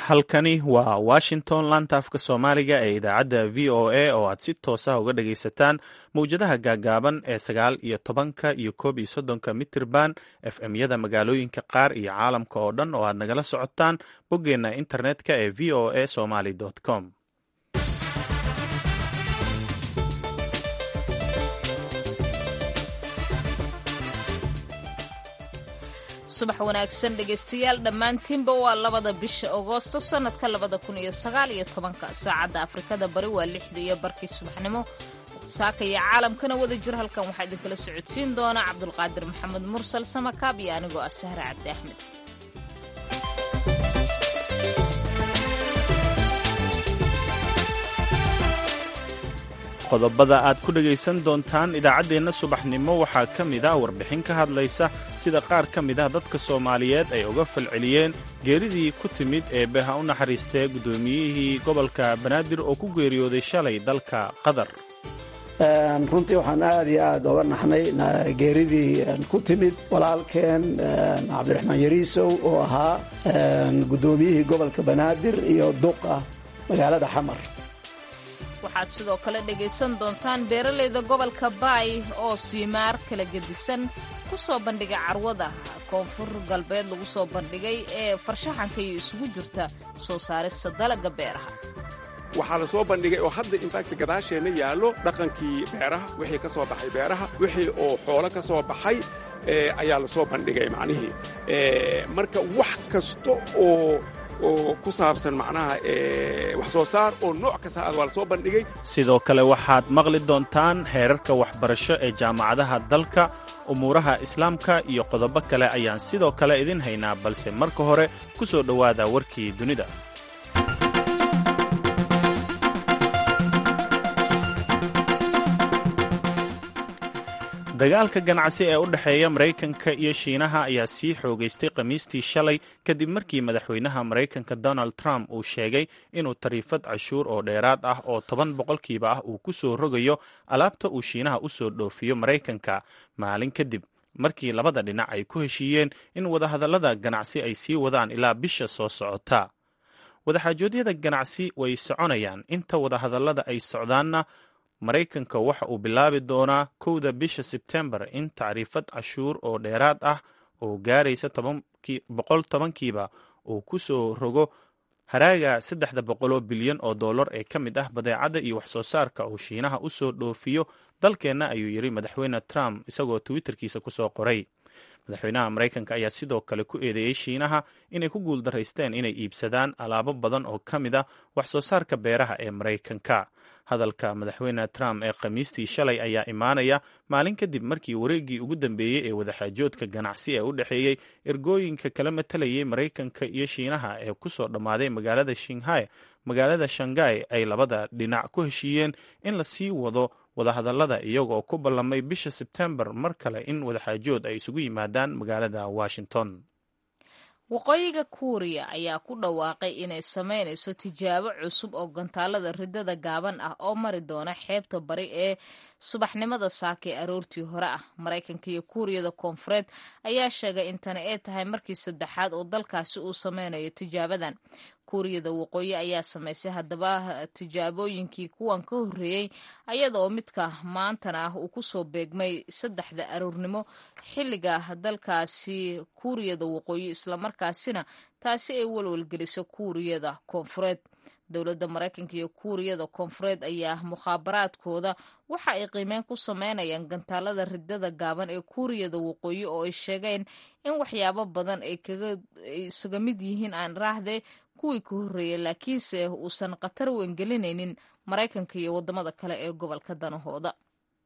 halkani waa washington laanta afka soomaaliga ee idaacadda v o a oo aad si toosa uga dhagaysataan mowjadaha gaagaaban ee sagaal iyo tobanka iyo koob iyo soddonka mitirban f m yada magaalooyinka qaar iyo caalamka oo dhan oo aad nagala socotaan boggeenna internetka ee v o a somaly com subax wanaagsan dhegaystayaal dhammaantiinba waa labada bisha agoosto sannadka labada kun iyo sagaal iyo tobanka saacadda afrikada bari waa lixda iyo barkii subaxnimo saaka iyo caalamkana wada jir halkan waxaa idinkala socodsiin doona cabdulqaadir maxamed mursal samakaab iyo anigoo ah sahre cabdi axmed qodobada aad ku dhegaysan doontaan idaacaddeenna subaxnimo waxaa ka mid ah warbixin ka hadlaysa sida qaar ka mid ah dadka soomaaliyeed ay uga falceliyeen geeridii ku timid ee beha u naxariistee guddoomiyihii gobolka banaadir oo ku geeriyooday shalay dalka qatar runtii waxaan aad iyo aad oga naxnay geeridii ku timid walaalkeen cabdiraxmaan yariisow oo ahaa guddoomiyihii gobolka banaadir iyo duqa magaalada xamar waxaad sidoo kale dhegaysan doontaan beeralayda gobolka baay oo siimaar kala gedisan ku soo bandhigay carwada koonfur galbeed lagu soo bandhigay ee farshaxanka iyo isugu jirta soo saarista dalagga beeraha waxaa la soo bandhigay oo hadda infact gadaasheenna yaallo dhaqankii beeraha wixii ka soo baxay beeraha wixii oo xoolo ka soo baxay ayaa la soo bandhigay macnihii marka wax kasta oo oo ku saabsan macnaha wax soo saar oo nooc kasta aad waa la soo bandhigay sidoo kale waxaad maqli doontaan heerarka waxbarasho ee jaamacadaha dalka umuuraha islaamka iyo qodobo kale ayaan sidoo kale idin haynaa balse marka hore ku soo dhowaada warkii dunida dagaalka ganacsi ee u dhexeeya maraykanka iyo shiinaha ayaa sii xoogaystay khamiistii shalay kadib markii madaxweynaha maraykanka donald trump uu sheegay inuu tariifad cashuur oo dheeraad ah oo toban boqolkiiba ah uu ku soo rogayo alaabta uu shiinaha u soo dhoofiyo maraykanka maalin kadib markii labada dhinac ay ku heshiiyeen in wadahadallada ganacsi ay sii wadaan ilaa bisha soo socota wadaxaajoodyada ganacsi way soconayaan inta wadahadallada ay socdaanna maraykanka waxa uu bilaabi doonaa kowda bisha sebtembar in tacriifad cashuur oo dheeraad ah oo gaaraysa boqol tobankiiba uu ku soo rogo haraaga saddexda boqoloo bilyan oo dollar ee ka mid ah badeecadda iyo wax soo saarka uu shiinaha u soo dhoofiyo dalkeenna ayuu yidhi madaxweyne trump isagoo twitterkiisa ku soo qoray madaxweynaha maraykanka ayaa sidoo kale ku eedeeyey shiinaha inay ku guuldaraysteen inay iibsadaan alaabo badan oo ka mid ah wax soo saarka beeraha ee maraykanka hadalka madaxweyne trump ee khamiistii shalay ayaa imaanaya maalin kadib markii wareeggii ugu dambeeyey ee wadaxaajoodka ganacsi ee u dhexeeyey ergooyinka kala matalayay maraykanka iyo shiinaha ee ku soo dhammaaday magaalada shinghai magaalada shanghai ay labada dhinac ku heshiiyeen in la sii wado wadahadallada iyagoo ku ballamay bisha sebtembar mar kale in wadaxaajood ay isugu yimaadaan magaalada washington waqooyiga kuuriya ayaa ku dhawaaqay inay samaynayso tijaabo cusub oo gantaalada ridada gaaban ah oo mari doona xeebta bari ee subaxnimada saaka ee aroortii hore ah maraykanka iyo kuuriyada koonfureed ayaa sheegay in tani ay tahay markii saddexaad oo dalkaasi uu sameynayo tijaabadan kuuriyada waqooyi ayaa samaysay haddaba tijaabooyinkii kuwan ka horreeyey ayada oo midka maantana ah uu kusoo beegmay saddexda aroornimo xilliga dalkaasi kuuriyada waqooyi islamarkaasina taasi ay walwalgeliso kuuriyada koonfureed dowladda maraykanka iyo kuuriyada koonfureed ayaa mukhaabaraadkooda waxa ay qiimeyn ku sameynayaan gantaalada ridada gaaban ee kuuriyada waqooyi oo ay sheegeen in waxyaabo badan ay isaga mid yihiin aan raahde kuwii ka horreeyay laakiinse uusan khatar weyn gelinaynin maraykanka iyo waddamada kale ee gobolka danahooda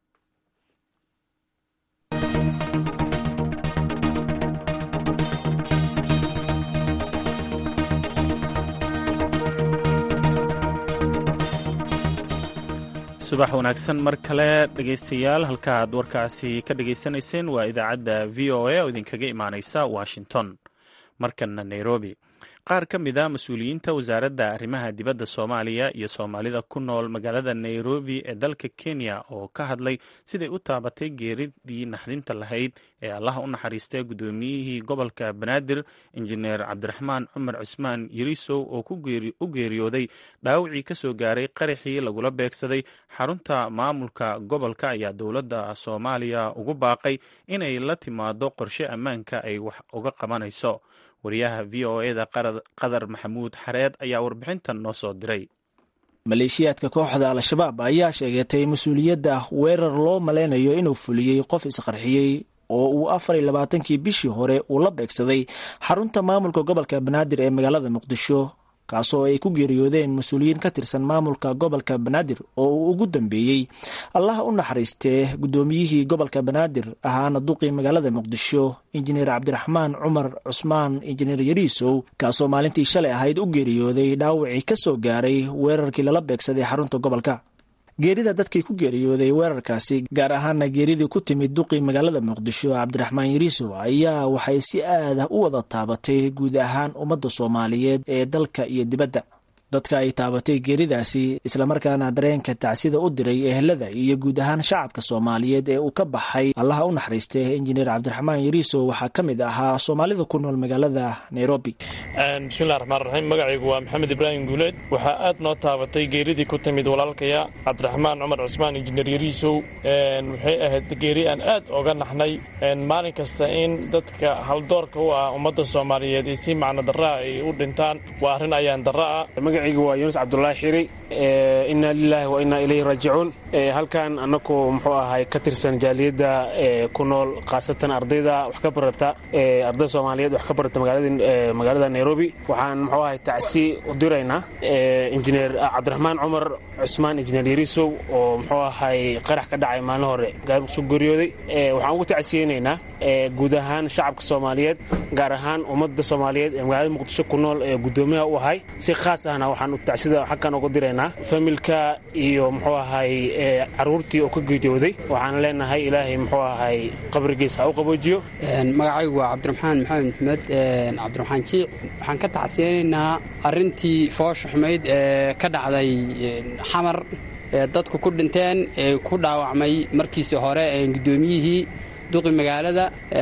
subax wanaagsan mar kale dhegaystayaal halka aad warkaasi ka dhagaysanayseen waa idaacadda v o a oo idinkaga imaaneysa washington markana nairobi qaar ka mid a mas-uuliyiinta wasaaradda arrimaha dibadda soomaaliya iyo soomaalida ku nool magaalada nairobi ee dalka kenya oo ka hadlay siday u taabatay geeridii naxdinta lahayd ee allaha u naxariistay guddoomiyihii gobolka banaadir injineer cabdiraxmaan cumar cismaan yarisow oo u geeriyooday dhaawacii ka soo gaaray qaraxii lagula beegsaday xarunta maamulka gobolka ayaa dowladda soomaaliya ugu baaqay inay la timaado qorshe ammaanka ay wax uga qabanayso wariyaha v o eda qadar maxamuud xareed ayaa warbixintan noo soo diray maleeshiyaadka kooxda al-shabaab ayaa sheegatay mas-uuliyadda weerar loo malaynayo inuu fuliyey qof isqarxiyey oo uu afar iyo labaatankii bishii hore uu la beegsaday xarunta maamulka gobolka banaadir ee magaalada muqdisho kaasoo ay ku geeriyoodeen mas-uuliyiin ka tirsan maamulka gobolka banaadir oo uu ugu dambeeyey allaha u naxariistee guddoomiyihii gobolka banaadir ahaana duqii magaalada muqdisho injineer cabdiraxmaan cumar cusmaan injineer yariisow kaasoo maalintii shalay ahayd u geeriyooday dhaawacii ka soo gaaray weerarkii lala beegsaday xarunta gobolka geerida dadkii ku geeriyooday weerarkaasi gaar ahaana geeridii ku timid duqii magaalada muqdisho cabdiraxmaan yariisow ayaa waxay si aad ah u wada taabatay guud ahaan ummadda soomaaliyeed ee dalka iyo dibadda dadka ay taabatay geeridaasi islamarkaana dareenka tacsida u diray ehelada iyo guud ahaan shacabka soomaaliyeed ee uu ka baxay allaha u naxariistay injineer cabdiraxmaan yariisow waxaa ka mid ahaa soomaalida ku nool magaalada nairobi bismillahi raxmaan raxiim magacaygu waa maxamed ibraahim guuleed waxaa aad noo taabatay geeridii ku timid walaalkaya cabdiraxmaan cumar cusmaan injineer yariisow waxay ahayd geeri aan aad oga naxnay maalin kasta in dadka haldoorka u ah ummadda soomaaliyeed iyo si macno darraa ay u dhintaan waa arrin ayaan darra ah magacaygu waa yuunus cabdulaahi xiri inna lilaahi wa innaa ilayhi raajicuun halkan annaku muxuu ahay ka tirsan jaaliyadda ku nool khaasatan ardayda wax ka barata ardayda soomaaliyeed wax ka barata magaalada nairobi waxaan muxuu ahay tacsi u diraynaa injineer cabdiraxmaan cumar cusmaan injineer yariisow oo muxuu ahay qarax ka dhacay maalin hore gaarsu geeriyooday waxaan ugu tacsiyeynaynaa guud ahaan shacabka soomaaliyeed gaar ahaan ummadda soomaaliyeed ee magaalada muqdisho ku nool ee guddoomiyaha u ahay si khaas ahna waxaan tacsida xagkan uga diraynaa familka iyo muxuu ahay caruurtii oo ka geeriyooday waxaan leenahay ilaahay muxuu ahay qabrigiisa ha u qaboojiyo magacaygu waa cabdiraxmaan maxamed maxmed cabdiraxmaan jiic waxaan ka tacsiyeynaynaa arrintii foosha xumayd ee ka dhacday xamar ee dadku ku dhinteen ee ku dhaawacmay markiisii hore guddoomiyihii duqi magaalada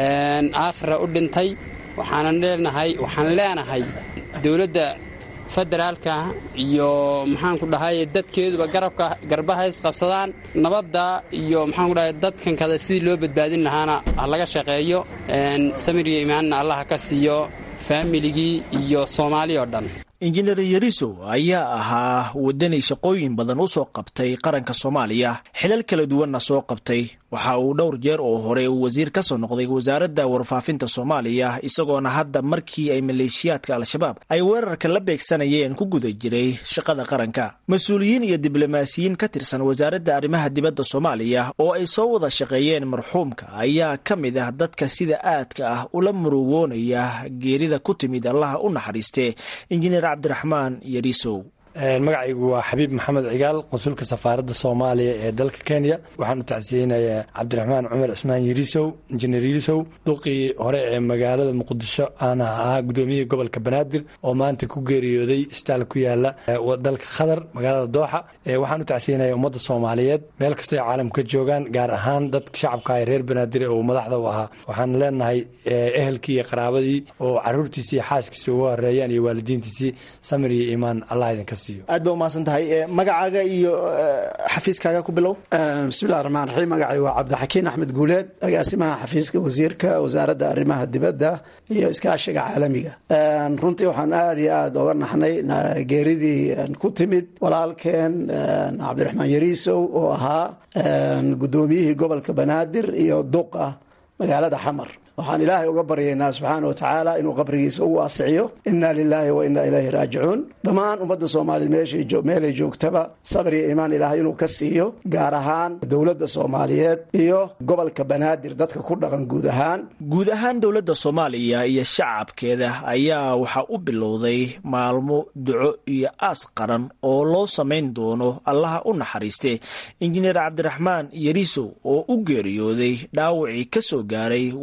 aakhira u dhintay waxaanan leenahay waxaan leenahay dowladda federaalka iyo maxaanku dhahay dadkeeduba garabka garbaha isqabsadaan nabadda iyo maxaanku dhahay dadkan kada sidii loo badbaadin lahaana ha laga shaqeeyo samir iyo imaanna allah ka siiyo faamiligii iyo soomaali oo dhan injineer yarisow ayaa ahaa wadani shaqooyin badan u soo qabtay qaranka soomaaliya xilal kala duwanna soo qabtay waxa uu dhowr jeer oo hore uu wasiir ka soo noqday wasaaradda warfaafinta soomaaliya isagoona hadda markii ay maleeshiyaadka al-shabaab ay weerarka la beegsanayeen ku guda jiray shaqada qaranka mas-uuliyiin iyo diblomaasiyiin ka tirsan wasaaradda arrimaha dibadda soomaaliya oo ay soo wada shaqeeyeen marxuumka ayaa ka mid ah dadka sida aadka ah ula murugoonaya geerida ku timid allaha u naxariiste injineer cabdiraxmaan yarisow magacaygu waa xabiib maxamed cigaal qonsulka safaaradda soomaaliya ee dalka kenya waxaan u tacsiyeynayaa cabdiraxmaan cumar cismaan yarisow injineer yarisow duqii hore ee magaalada muqdisho aana ahaa gudoomiyihii gobolka banaadir oo maanta ku geeriyooday isbitaal ku yaala dalka qatar magaalada dooxa waxaan u tacsiyeynayaa ummadda soomaaliyeed meel kastoo ay caalamka ka joogaan gaar ahaan dadka shacabka ee reer banaadir oo madaxda u ahaa waxaan leenahay ehelkii iyo qaraabadii oo caruurtiisi iyo xaaskiisi uga horeeyaan iyo waalidiintiisii samir iyo iimaan allah idinka aad ba umahadsan tahay magacaaga iyo xafiiskaaga ku bilow bismillahi raxmaan raxiim magacay waa cabdixakiin axmed guuleed agaasimaha xafiiska wasiirka wasaaradda arrimaha dibadda iyo iskaashiga caalamiga runtii waxaan aada iyo aada oga naxnay geeridii ku timid walaalkeen cabdiraxmaan yariisow oo ahaa guddoomiyihii gobolka banaadir iyo duqa magaalada xamar waxaan ilaahay uga baryaynaa subxaana watacaala inuu qabrigiisa u waasiciyo inna lilaahi wa inna ilayhi raajicuun dhammaan ummadda soomaaliyeed meelay joogtaba sabir iyo iimaan ilaahay inuu ka siiyo gaar ahaan dowladda soomaaliyeed iyo gobolka banaadir dadka ku dhaqan guud ahaan guud ahaan dowladda soomaaliya iyo shacabkeeda ayaa waxaa u bilowday maalmo duco iyo aas qaran oo loo samayn doono allaha u naxariiste injineer cabdiraxmaan yariisow oo u geeriyooday dhaawacii ka soo gaaray weerar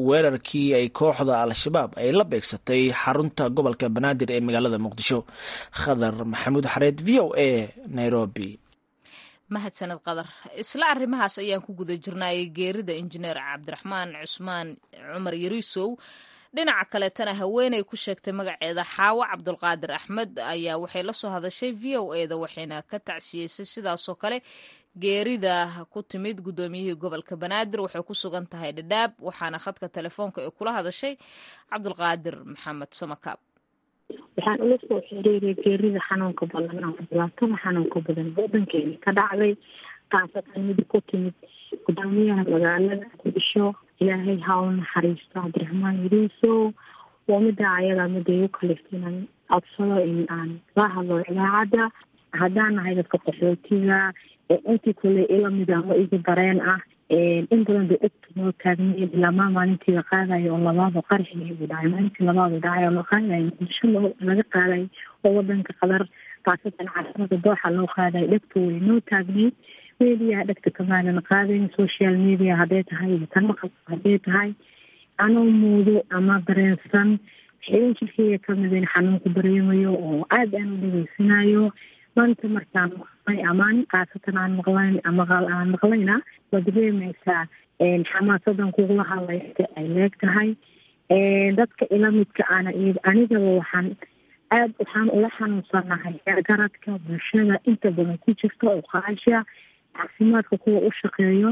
weerarkii ay kooxda al-shabaab ay la beegsatay xarunta gobolka banaadir ee magaalada muqdisho khadar maxamuud xareed v o a nairobi mahadsaned qadar isla arrimahaas ayaan ku guda jirnaayay geerida injineer cabdiraxmaan cusmaan cumar yariisow dhinaca kaleetana haweeney ku sheegtay magaceeda xaawo cabdulqaadir axmed ayaa waxay la soo hadashay v o e da waxayna ka tacsiyeysay sidaasoo kale geerida ku timid guddoomiyihii gobolka banaadir waxay ku sugan tahay dhadhaab waxaana khadka telefoonka ay kula hadashay cabdulqaadir maxamed samakaab waxaan ula soo xiriiray geerida xanuunka badan ama dhibaatada xanuunka badan wadankeena ka dhacday kaasatan mid ku timid gudoomiyaha magaalada muqdisho ilaahay ha u naxariisto cabdiraxmaan yariisow waa mida ayada mida igu kaliftay inaan codsado in aan la hadlo idaacadda haddaan nahay dadka qaxootiga intii kule ila mid ama igu dareen ah in badan bay egta noo taagnayen ilaamaa maalintii la qaadayo oo labaado qarxigii uu dhacay maalintii labaadu dhacay oo la qaadayo muqdisho laga qaadayo oo wadanka qadar kaasatan caasimada dooxa loo qaadayo dhegta way noo taagnayd mediaha dhegta kamaalana qaadayn social media hadday tahay iyo tan maqalka hadday tahay anoo muudo ama dareensan xilin jirkeyga kamid in xanuunku dareemayo oo aada aan u dhegeysanayo maanta markaan maqlay amaan kaasatan aan maqlayn maqal aan maqlayna waad dareemaysaa xamaasadan kugula hadlaysa ay leeg tahay dadka ila midka ana anigaba waxaan aada waxaan ula xanuunsanahay garadka bulshada inta badan ku jirta oo qaasha caafimaadka kuwa u shaqeeyo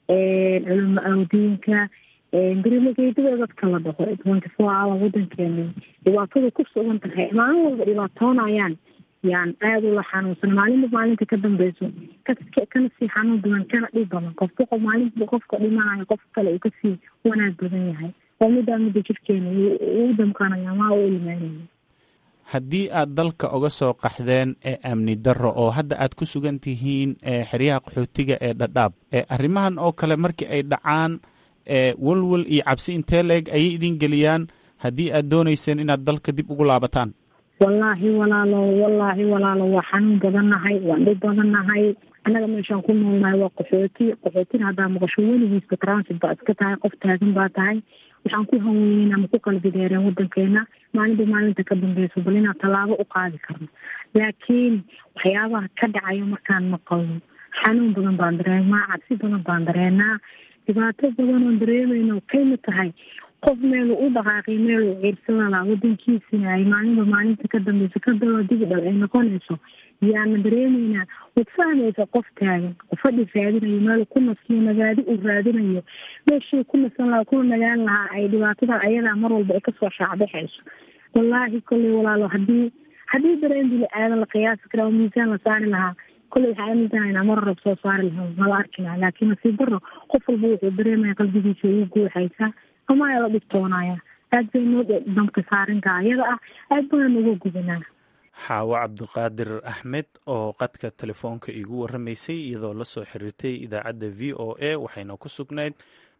culimo awdiinka garimageedada dadka la dhaho twenty four hour wadankeena dhibaatada ku sugan tahay maalin walba dhibaatoonayaan yaan aada ula xanuunsan maalinba maalinta ka dambeyso kana sii xanuun badan kana dhib badan qofka qof maalinba qofka dhimanayo qofka kale uu kasii wanaag badan yahay oo midaa midda jirkeena uu damqanaya maa u ilmeynaya haddii aad dalka uga soo qaxdeen ee amni darro oo hadda aad ku sugan tihiin xeryaha qaxootiga ee dhadhaab arrimahan oo kale markii ay dhacaan walwal iyo cabsi intee la-eg ayay idin geliyaan haddii aad doonayseen inaad dalka dib ugu laabataan wallaahi walaalo wallaahi walaalo waa xanuun badannahay waan dhib badannahay annaga meeshaan ku noolnahay waa qaxooti qaxootina haddaa maqasho weligiisba transit baa iska tahay qof taagan baa tahay waxaan ku hanweyneen ama ku qalbi deereen wadankeena maalinba maalinta ka dambeyso bal inaan tallaabo u qaadi karno laakiin waxyaabaha ka dhacayo markaan maqalno xanuun badan baan dareemaa cabsi badan baan dareenaa dhibaato badan oon dareemayno kayma tahay qof meelu u dhaqaaqay meelu ciirsadala wadankiisina ay maalinba maalinta ka dambeyso ka daba digdhal ay noqonayso yaana dareemeynaa waad fahmaysa qof taagan qofadhi raadinayo meel ku nasiyo nagaadi uu raadinayo meeshii ku nasan lahaa kuna nagaan lahaa ay dhibaatada ayadaa mar walba ay kasoo shaacbaxayso wallaahi kolley walaalo hadii haddii dareen bili aadan la qiyaasi karaa oo miisaan la saari lahaa kolley waxaa aaminsanayna mar rab soo saari lahaa mala arki lahaa laakiin nasiib daro qof walba wuxuu dareemaya qalbigiisa ugu guuxaysa ama ayaa la dhibtoonaya aad bay noo damka saarinka ayada ah aad baan uga gudanaa xaawo cabdiqaadir axmed oo qadka telefoonka iigu waramaysay iyadoo la soo xiriirtay idaacadda v o a waxayna ku sugnayd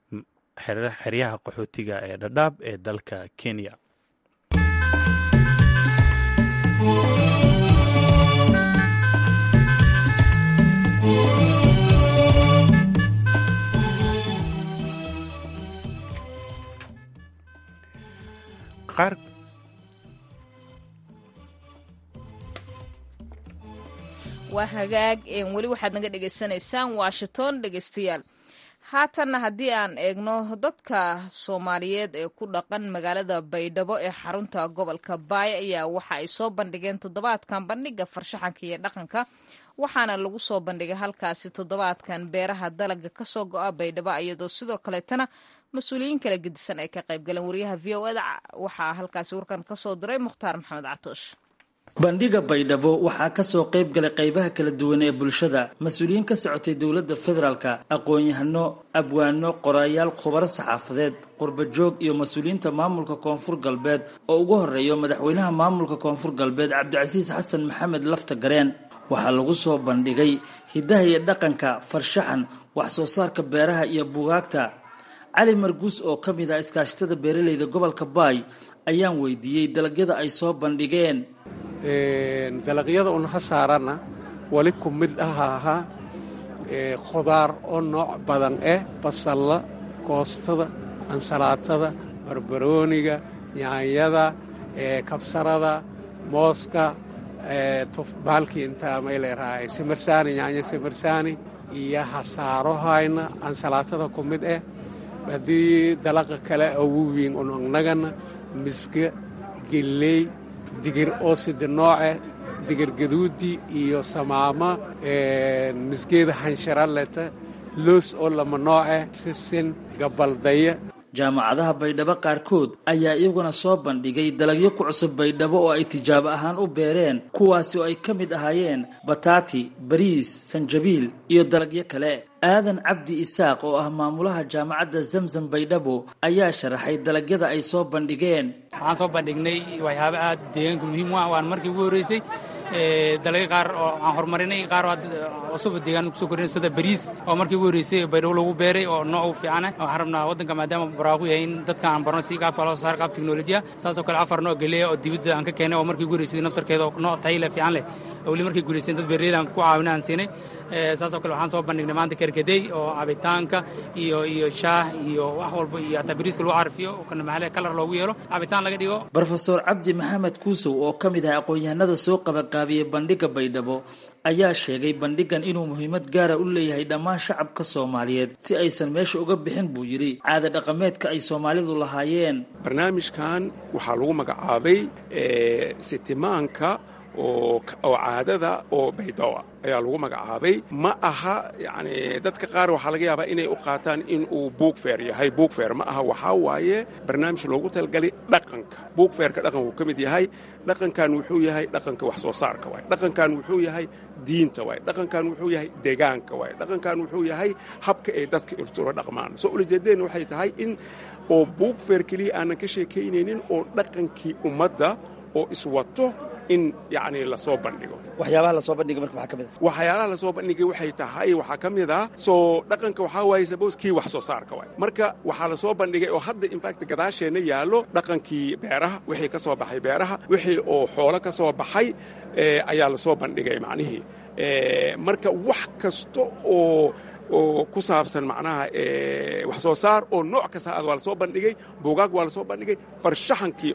xeryaha qaxootiga ee dhadhaab ee dalka kenya qaar waa hagaag weli waxaad naga dhegaysanaysaan washington dhegeystayaal haatanna haddii aan eegno dadka soomaaliyeed ee ku dhaqan magaalada baydhabo ee xarunta gobolka baay ayaa waxa ay soo bandhigeen toddobaadkan bandhiga farshaxanka iyo dhaqanka waxaana lagu soo bandhigay halkaasi toddobaadkan beeraha dalaga kasoo go-a baydhabo iyadoo sidoo kaleetana mas-uuliyiin kala gedisan ay ka qayb galeen wariyaha v o eda waxaa halkaasi warkan kasoo diray mukhtaar maxamed catoosh bandhiga baydhabo waxaa kasoo qayb galay qaybaha kala duwan ee bulshada mas-uuliyiin ka socotay dowladda federaalka aqoon-yahano abwaano qoraayaal khubaro saxaafadeed qurbajoog iyo mas-uuliyiinta maamulka koonfur galbeed oo ugu horeeyo madaxweynaha maamulka koonfur galbeed cabdicasiis xasan maxamed lafta gareen waxaa lagu soo bandhigay hiddaha iyo dhaqanka farshaxan wax soo saarka beeraha iyo bugaagta cali marguus oo ka mid ah iskaashatada beeraleyda gobolka baay ayaan weydiiyey dalagyada ay soo bandhigeen dalagyada unaha saarana wali ku mid aha ahaa khudaar oo nooc badan eh basalla koostada ansalaatada barbarooniga yaanyada kabsarada mooska baalkii intaa may leerahay simirsaani yaanyo simirsaani iyo hasaarohayna ansalaatada ku mid ah haddii dalaqa kale ugu wiin unagnagana miska geley digir oo sida nooce digir gaduudi iyo samaama misgeeda hansharaleta loos oo lama nooce sisin gabaldaya jaamacadaha baydhabo qaarkood ayaa iyaguna soo bandhigay dalagyo ku cusub baydhabo oo ay tijaabo ahaan u beereen kuwaasi oo ay ka mid ahaayeen bataati bariis sanjabiil iyo dalagyo kale aadan cabdi isaaq oo ah maamulaha jaamacadda zamzam baydhabo ayaa sharaxay dalagyada ay soo bandhigeen waxaan soo bandhignay waxyaabo aad deegaanka muhiim u ah waan markii ugu horreysay dalagyo qaar oo aan horumarinay qaar cusub deegaan kusoo korinay sida bariis oo markii ugu horreysay baydhabo lagu beeray oo nooc u fiicana waxaan rabnaa waddanka maadaama barwaaqo yahay in dadka aan barno si qaabka loo saar qaab teknolojiya saasoo kale afar nooc geleya oo dibadda aan ka keenay oo markii ugu horreysay naftarkeeda nooc tayi leh fiican leh weli markay guulaysteen dad beeraleyda aan ku caawina aan siinay saasoo kale waxaan soo bandhignay maanta kerkadey oo cabitaanka iyo iyo shaah iyo wax walba iyo hataa bariiska lagu carfiyo kana maxaale kalar loogu yeelo cabitaan laga dhigo brofesor cabdi maxamed kuusow oo ka mid ah aqoon-yahanada soo qabaqaabiyey bandhigga baydhabo ayaa sheegay bandhigan inuu muhiimad gaara u leeyahay dhammaan shacabka soomaaliyeed si aysan meesha uga bixin buu yidhi caada dhaqameedka ay soomaalidu lahaayeen barnaamijkan waxaa lagu magacaabay sitimaanka oo caadada oo baydowa ayaa lagu magacaabay ma aha yani dadka qaar waxaa laga yaabaa inay u qaataan in uu buugfeer yahay buugfeer ma aha waxaa waaye barnaamij loogu talagalay dhaqanka buugfeerka dhaqanku ka mid yahay dhaqankan wuxuu yahay dhaqanka wax soo saarka waay dhaqankan wuxuu yahay diinta waay dhaqankan wuxuu yahay deegaanka waay dhaqankan wuxuu yahay habka ay dadka irtula dhaqmaan soo ulajeedeen waxay tahay in oo buugfeer keliya aanan ka sheekaynaynin oo dhaqankii ummadda oo iswato in yani lasoo bandhigo waxyaabaha lasoo bandhigay marka maxaa ka mid ah waxyaalaha lasoo bandhigay waxay tahay waxaa ka mid ah soo dhaqanka waxaa waaye sabos kii wax soo saarka waay marka waxaa lasoo bandhigay oo hadda infact gadaasheenna yaallo dhaqankii beeraha wixii ka soo baxay beeraha wixii oo xoolo ka soo baxay ayaa lasoo bandhigay macnihii marka wax kasta oo oo ku saabsan macnaha wax soo saar oo nooc kasta aad waa lasoo bandhigay buugaag waa lasoo bandhigay farshaxankii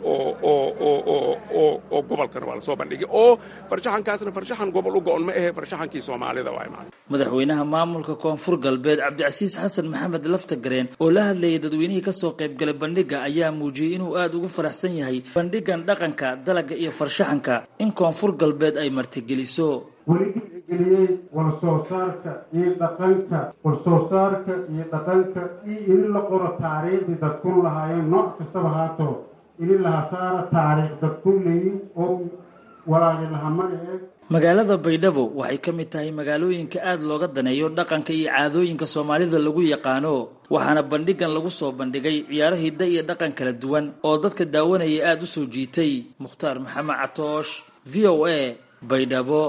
oo gobolkana waa lasoo bandhigay oo farshaxankaasna farshaxan gobol u go-on ma ahe farshaxankii soomaalida waay macna madaxweynaha maamulka koonfur galbeed cabdicasiis xasan maxamed laftagareen oo la hadlayay dadweynihii ka soo qaybgalay bandhigga ayaa muujiyey inuu aad ugu faraxsan yahay bandhigan dhaqanka dalagga iyo farshaxanka in koonfur galbeed ay martigeliso weli dhiirigeliyey walsoo saarka iyo dhaqanka walsoo saarka iyo dhaqanka iyo ini la qoro taariikhdii dadkun lahaayeen nooc kastaba haato ini laha saara taariikh dadkun leeyin oo walaagi lahama ee magaalada baydhabo waxay ka mid tahay magaalooyinka aad looga daneeyo dhaqanka iyo caadooyinka soomaalida lagu yaqaano waxaana bandhigan lagu soo bandhigay ciyaaro hidda iyo dhaqan kala duwan oo dadka daawanaya aada u soo jiitay mukhtaar maxamed catoosh v o a baydhabo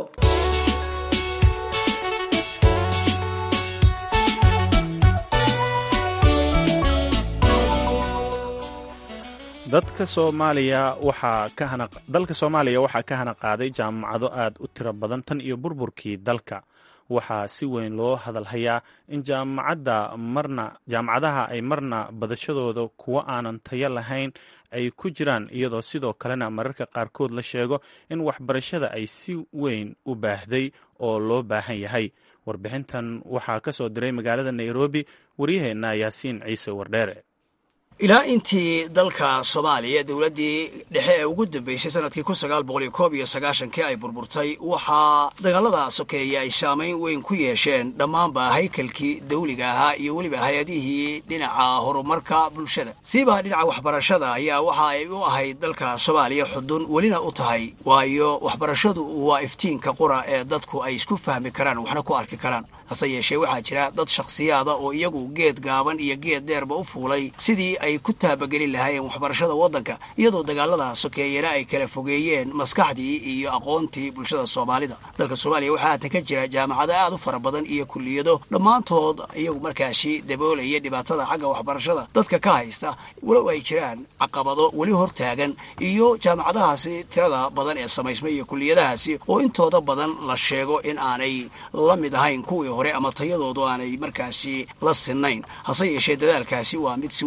dadka soomaaliya waxaa ka hana dalka soomaaliya waxaa ka hana qaaday jaamacado aad u tiro badan tan iyo burburkii dalka waxaa si weyn loo hadalhayaa in jaamacadda marna jaamacadaha ay marna badashadooda kuwo aanan tayo lahayn ay ku jiraan iyadoo sidoo kalena mararka qaarkood la sheego in waxbarashada ay si weyn u baahday oo loo baahan yahay warbixintan waxaa ka soo diray magaalada nairobi waryaheenna yaasiin ciise wardheere ilaa intii dalka soomaaliya dowladdii dhexe ee ugu dambeysay sanadkii kun sagaal boqol iyo koob iyo sagaashankii ay burburtay waxaa dagaalada sokeeye ay saamayn weyn ku yeesheen dhammaanba haykalkii dawliga ahaa iyo weliba hay-adihii dhinaca horumarka bulshada siiba dhinaca waxbarashada ayaa waxa ay u ahayd dalka soomaaliya xudun welina u tahay waayo waxbarashadu waa iftiinka qura ee dadku ay isku fahmi karaan waxna ku arki karaan hase yeeshee waxaa jira dad shakhsiyaada oo iyagu geed gaaban iyo geed dheerba u fuulay sidii ay ku taabagelin lahaayeen waxbarashada waddanka iyadoo dagaalada sokeeyena ay kala fogeeyeen maskaxdii iyo aqoontii bulshada soomaalida dalka soomaaliya waxaa haatan ka jira jaamacado aad u fara badan iyo kulliyado dhammaantood iyagu markaasi daboolaya dhibaatada xagga waxbarashada dadka ka haysta walow ay jiraan caqabado weli hortaagan iyo jaamacadahaasi tirada badan ee samaysmay iyo kulliyadahaasi oo intooda badan la sheego in aanay la mid ahayn kuwii hore ama tayadoodu aanay markaasi la sinnayn hase yeeshee dadaalkaasi waa mid si weyn loo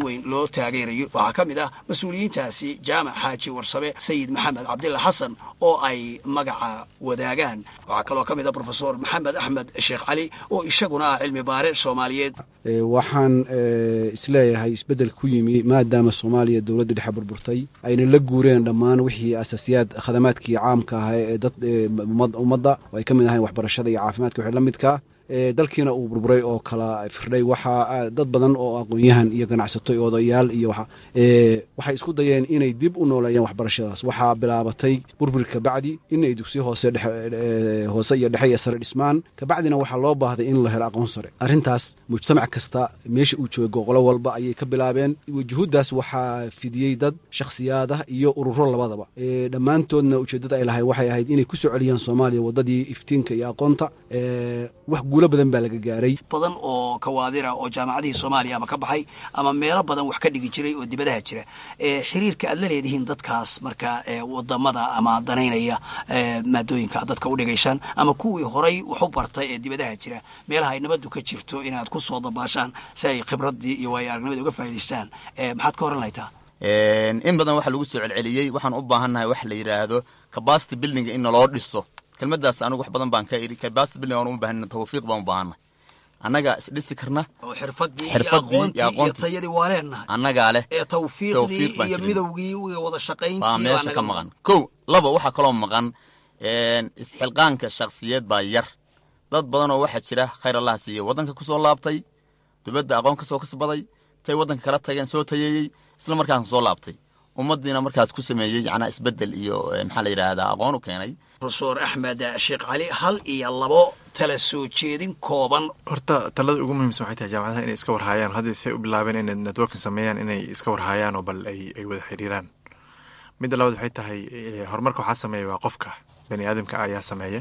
loo taageerayo waxaa ka mid ah mas-uuliyiintaasi jaamac xaaji warsame sayid maxamed cabdilla xasan oo ay magaca wadaagaan waxaa kaloo ka mid ah brofesor maxamed axmed sheekh cali oo isaguna ah cilmi baare soomaaliyeed waxaan isleeyahay isbeddel ku yimi maadaama soomaaliya dowladda dhexe burburtay ayna la guureen dhammaan wixii asaasiyaad khadamaadkii caamka ahaa ee dad ummadda oo ay ka mid ahayn waxbarashada iyo caafimaadka wixii la midkaa dalkiina uu burburay oo kala firdhay waxaa dad badan oo aqoon-yahan iyo ganacsato iyo odayaal iyo waxay isku dayeen inay dib u nooleeyaan waxbarashadaas waxaa bilaabatay burbur kabacdi inay dugsiyo hoose hoose iyo dhexe iyo sare dhismaan kabacdina waxaa loo baahday in la helo aqoon sare arrintaas mujtamac kasta meesha uu joogo qolo walba ayay ka bilaabeen juhuuddaas waxaa fidiyey dad shakhsiyaadah iyo ururo labadaba dhammaantoodna ujeeddada ay lahay waxay ahayd inay ku soo celiyaan soomaaliya waddadii iftiinka iyo aqoonta wax guulo badan baa laga gaaray badan oo kawaadira oo jaamacadihii soomaaliya ama ka baxay ama meelo badan wax ka dhigi jiray oo dibadaha jira xiriirka aad la leedihiin dadkaas marka wadamada ama danaynaya maadooyinka dadka u dhigaysaan ama kuwii horay wax u bartay ee dibadaha jira meelaha ay nabaddu ka jirto inaad ku soo dabaashaan si ay khibraddii iyo waayo aragnimada uga faa'idaystaan maxaad ka horan lahaytaa in badan waxaa lagu soo celceliyey waxaan u baahannahay wax la yidhaahdo capacity building in naloo dhiso kelmaddaas anigu wax badan baan ka idhi capacity building aan u baahana tawfiiq baan u baahannahay annagaa isdhisi karna oo xirfadii iyo xirfadii aqoontii iyo iyo aqoontii tayadii waa leenahay annagaa leh ee tawfiiqdii Tawfiiq baan iyo jirin. midowgii iyo wada shaqayntii baa baa meesha naga ka maqan kow laba waxaa kaloo maqan isxilqaanka shakhsiyeed baa yar dad badan oo waxaa jira khayr allah siiye waddanka ku soo laabtay dibadda aqoon ka soo kasbaday tay waddanka kala tageen soo tayeeyey isla markaasna soo laabtay ummaddiina markaas ku sameeyey yacnaa isbeddel iyo eh, maxaa la yidhaahdaa aqoon u keenay profesor axmed sheekh cali hal iyo labo tala soo jeedin kooban horta talada ugu muhiimsan waxay tahay jaamacadaha inay iska warhaayaan hadda say u bilaabeen inay networking sameeyaan inay iska warhaayaan oo bal ay ay wada xiriiraan midda labaad waxay tahay eh, horumarka waxaa sameeya waa qofka bani aadamka ayaa sameeya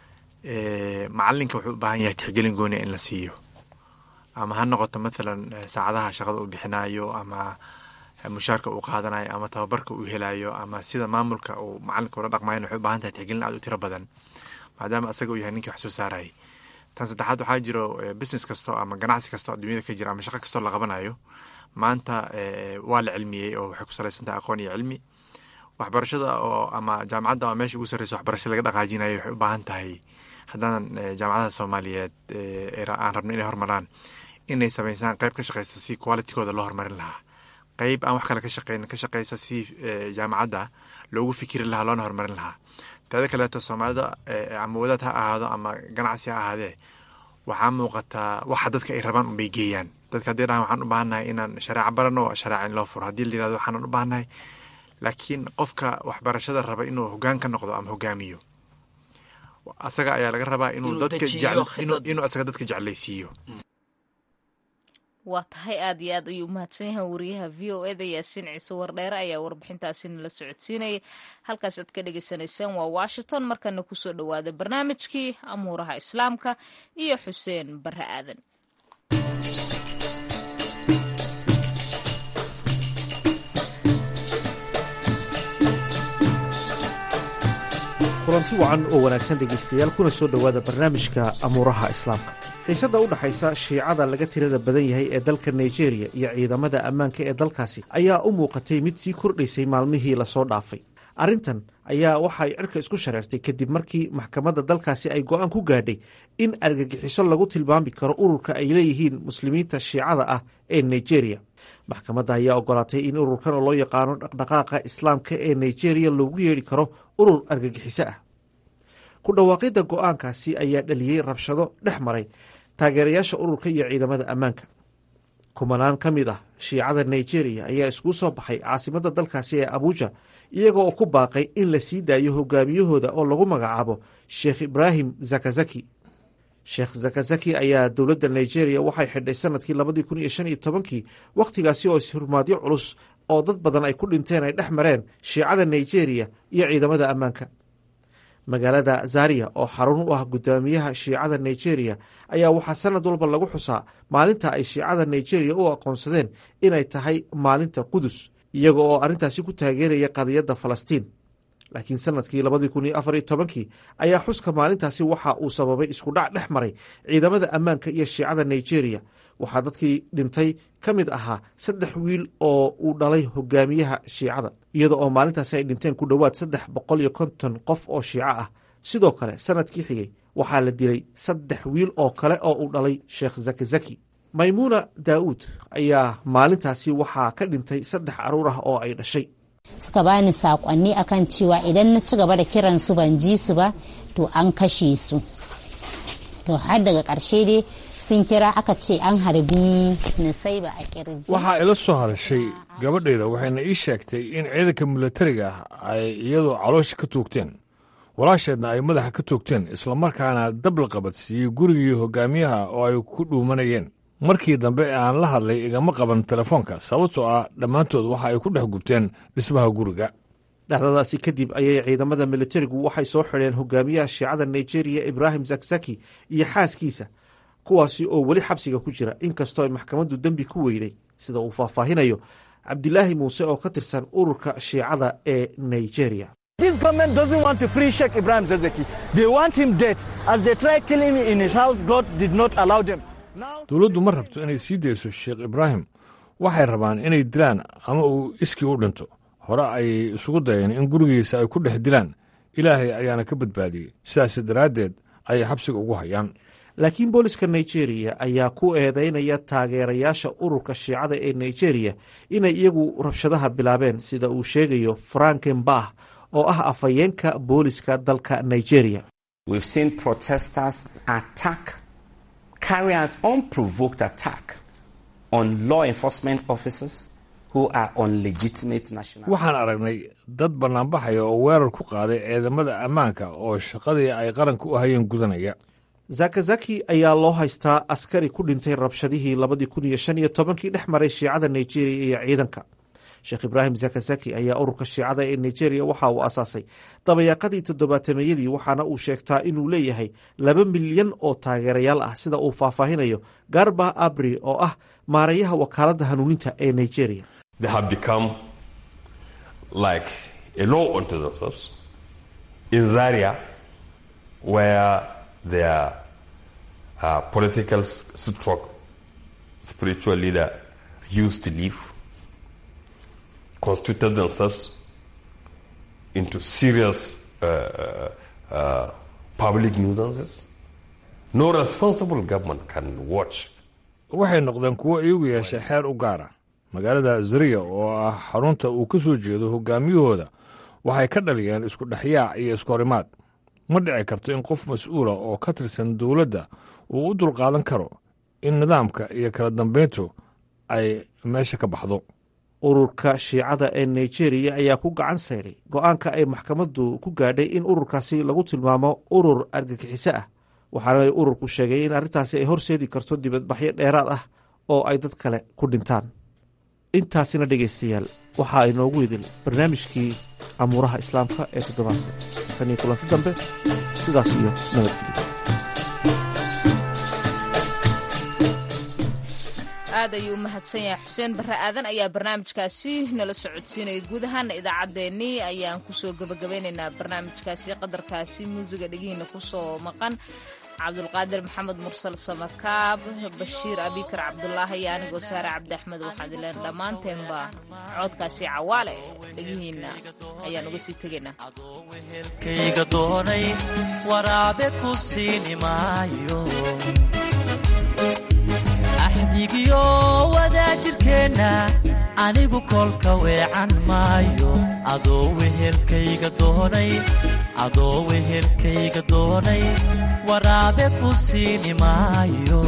Eh, macalinka wuxuu u baahan yahay tixgelin gooniya in la siiyo ama ha noqoto mathalan eh, saacadaha shaqada uu bixinayo ama mushaarka uu qaadanayo ama tababarka uu helayo ama sida maamulka uu macalinka ula dhaqmayan waxay u baahan tahay tixgelin aad u tiro badan maadaama asaga uu yahay ninkii wax soo saarayay tan saddexaad waxaa jiro eh, business kasto ama ganacsi kasto adduunyada ka jira ama shaqo kastoo la qabanayo maanta eh, waa la cilmiyey oo waxay ku salaysan tahay aqoon iyo cilmi waxbarashada oo ama jaamacadda oo meesha ugu sarreysa waxbarasho laga dhaqaajinayo waxay u baahan tahay haddaanan eh, jaamacadaha soomaaliyeed eh, ee ra- aan rabno inay horumaraan inay samaysaan qayb ka shaqeysa si qualitykooda loo horumarin lahaa qayb aan wax kale ka shaqeyn ka shaqeysa si eh, jaamacadda loogu fikiri lahaa loona horumarin lahaa teeda kaleeto soomaalida eh, ama wadaad ha ahaado ama ganacsi ha ahaadee waxaa muuqataa waxa dadka ay rabaan unbay geeyaan dadka haddii dhahan waxaan u baahannahay inaan shareeco barano shareeca in loo furo haddii la yirahdo waxaan u baahannahay laakiin qofka waxbarashada raba inuu hoggaan ka noqdo ama hogaamiyo asaga ayaa laga rabaa inuu Inuu dadka dejiyo jecel- inuu khidad. inuu asaga dadka jeclaysiiyo waa tahay aad iyo aad ayuu umahadsan yahay wariyaha v o eda yaasiin ciise wardheere ayaa warbixintaasi nala socodsiinayay halkaas aad ka dhagaysanaysaan waa washington markana kusoo dhowaada barnaamijkii amuuraha islaamka iyo xuseen barre aadan kulanti wacan oo wanaagsan dhegaystayaal kuna soo dhowaada barnaamijka amuuraha islaamka xiisadda u dhaxaysa shiicada laga tirada badan yahay ee dalka nigeria iyo ciidamada ammaanka ee dalkaasi ayaa u muuqatay mid sii kordhaysay maalmihii lasoo dhaafay arrintan ayaa waxa ay cirka isku shareertay kadib markii maxkamadda dalkaasi ay go'aan ku gaadhay in argagixiso lagu tilmaami karo ururka ay leeyihiin muslimiinta shiicada ah ee nigeria maxkamadda ayaa ogolaatay in ururkan oo loo yaqaano dhaqdhaqaaqa islaamka ee nigeria loogu yeedhi karo urur argagixiso ah ku dhawaaqidda go'aankaasi ayaa dhaliyey rabshado dhex maray taageerayaasha ururka iyo ciidamada ammaanka kumanaan ka mid ah shiicada nigeria ayaa iskugu soo baxay caasimadda dalkaasi ee abuja iyaga oo ku baaqay in la sii daayo hogaamiyahooda oo lagu magacaabo sheekh ibraahim zakazaki sheekh zakazaki ayaa dowladda nigeria waxay xidhay sanadkii labadii kun iyo shan iyo tobankii wakhtigaasi oo ishurmaadyo culus oo dad badan ay ku dhinteen ay dhex mareen shiicada nigeria iyo ciidamada ammaanka magaalada zaria oo xarun u ah guddoomiyaha shiicada nigeria ayaa waxaa sanad walba lagu xusaa maalinta ay shiicada nigeria u aqoonsadeen inay tahay maalinta qudus iyaga oo arrintaasi ku taageeraya qadiyadda falastiin laakiin sanadkii labadii kun iyo afar iyo tobankii ayaa xuska maalintaasi waxa uu sababay iskudhac dhex maray ciidamada ammaanka iyo shiicada nigeria waxaa dadkii dhintay ka mid ahaa saddex wiil oo uu dhalay hogaamiyaha shiicada iyada oo maalintaasi ay dhinteen ku dhowaad saddex boqol iyo konton qof oo shiico ah sidoo kale sanadkii xigay waxaa la dilay saddex wiil oo kale oo uu dhalay sheekh zaki zaki maymuuna daa'uud ayaa maalintaasi waxaa ka dhintay saddex caruur ah oo ay dhashay suka bani sakonni akan cewa idan na ci gaba da kiran su ban ji su ba to an kashe su to har daga ƙarshe dai sun kira aka ce an harbi nasaiba a kirji waxaa ila soo hadashay gabadhayda waxayna ii sheegtay in ciidanka milatariga ah ay iyadoo caloosha ka toogteen walaasheedna ay madaxa ka toogteen islamarkaana dab la qabadsiiyey gurigii hogaamiyaha oo ay ku dhuumanayeen markii dambe aan la hadlay igama qaban telefoonka sababtoo ah dhammaantood waxa ay ku dhex gubteen dhismaha guriga dhacdadaasi kadib ayay ciidamada militarigu waxay soo xidheen hogaamiyaha shiicada nigeria ibrahim zakzaki iyo xaaskiisa kuwaasi oo weli xabsiga ku jira inkastoo ay maxkamaddu dembi ku weyday sida uu faahfaahinayo cabdilaahi muuse oo ka tirsan ururka shiicada ee nigeria This government doesn't want to free Sheikh Ibrahim Zezeki. They want him dead. As they tried killing him in his house, God did not allow them. dowladdu ma rabto inay sii dayso sheekh ibraahim waxay rabaan inay dilaan ama uu iskii u dhinto hore ayay isugu dayeen in gurigiisa ay ku dhex dilaan ilaahay ayaana ka badbaadiyey sidaas daraaddeed ayay xabsiga ugu hayaan laakiin booliska nigeria ayaa ku eedeynaya taageerayaasha ururka shiicada ee nigeria inay iyagu rabshadaha bilaabeen sida uu sheegayo franken bah oo ah afhayeenka booliska dalka nigeria carry out unprovoked attack on law enforcement officers who are on legitimate national waxaan aragnay dad bannaanbaxaya oo weerar ku qaaday ciidamada ammaanka oo shaqadii ay qaranka u hayeen gudanaya zakazaki ayaa loo haystaa askari ku dhintay rabshadihii labadii kun iyo shan iyo tobankii dhex maray shiicada nigeria iyo ciidanka sheekh ibraahim zakazaki ayaa ururka shiicada ee nigeria waxa uu asaasay dabayaaqadii toddobaatameyadii waxaana uu sheegtaa inuu leeyahay laba milyan oo taageerayaal ah sida uu faahfaahinayo garba abri oo ah maarayaha wakaaladda hanuuninta ee nigeria They have become like a law unto themselves in Zaria, where their uh, political stroke spiritual leader used to live, constituted themselves into serious uh, uh, public nuisances. No responsible government can watch. waxay noqdeen kuwo iyagu yeeshay xeer u gaara magaalada zariya oo ah xarunta uu ka soo jeedo hogaamiyahooda waxay ka dhaliyeen isku dhexyaac iyo iskahorimaad ma dhici karto in qof mas-uula oo ka tirsan dowladda uu u dulqaadan karo in nidaamka iyo kala dambayntu ay meesha ka baxdo ururka shiicada ee nigeria ayaa ku gacan sayray go-aanka ay maxkamaddu ku gaadhay in ururkaasi lagu tilmaamo urur argagixiso ah waxaana ururku sheegay in arrintaasi ay horseedi karto dibadbaxyo dheeraad ah oo ay dad kale ku dhintaan intaasina dhegaystayaal waxaa inoogu idil barnaamijkii amuuraha islaamka ee toddobaadka tan iyo kulanti dambe sidaas iyo nabadgelyo aad ayuu u mahadsan yahay xuseen barre aadan ayaa barnaamijkaasi nala socodsiinaya guud ahaana idaacaddeenii ayaan kusoo gebagabaynaynaa barnaamijkaasi qadarkaasi muusiga dhegihiina kusoo maqan cabdulqaadir maxamed mursal samakaab bashiir abikar cabdulaahi iyo anigoo saare cabdi axmed waxaan ileen dhammaanteenba coodkaasi cawaale dhegihiina ayaan uga sii tegaynaa kayga doonay waraabe ku siini maayo axdigiyo wadaajirkeenna anigu kolka weecan maayo adoo wehelkayga doonay adoo wehelkayga doonay waraabe ku siini maayo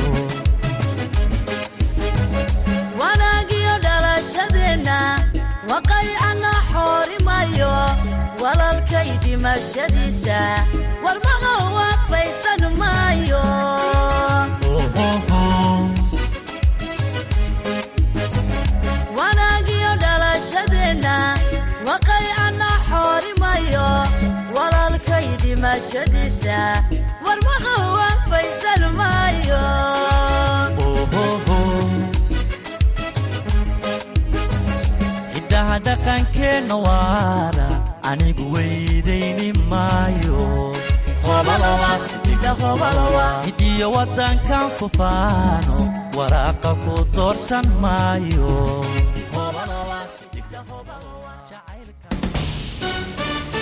wanaagiyo dhalashadeenna waqaycana xoorimayo walalkay dhimashadiisa warmaha waafaysan maayo wanaagiyo dhalashadeenna waqaycana xoorimayo walalkay dhimashadiisa warmaha waafaysan maayo hiddaha dhaqankeenna waara anigu wey midiyo waddankan ku faano waraaqa ku doorsan maayo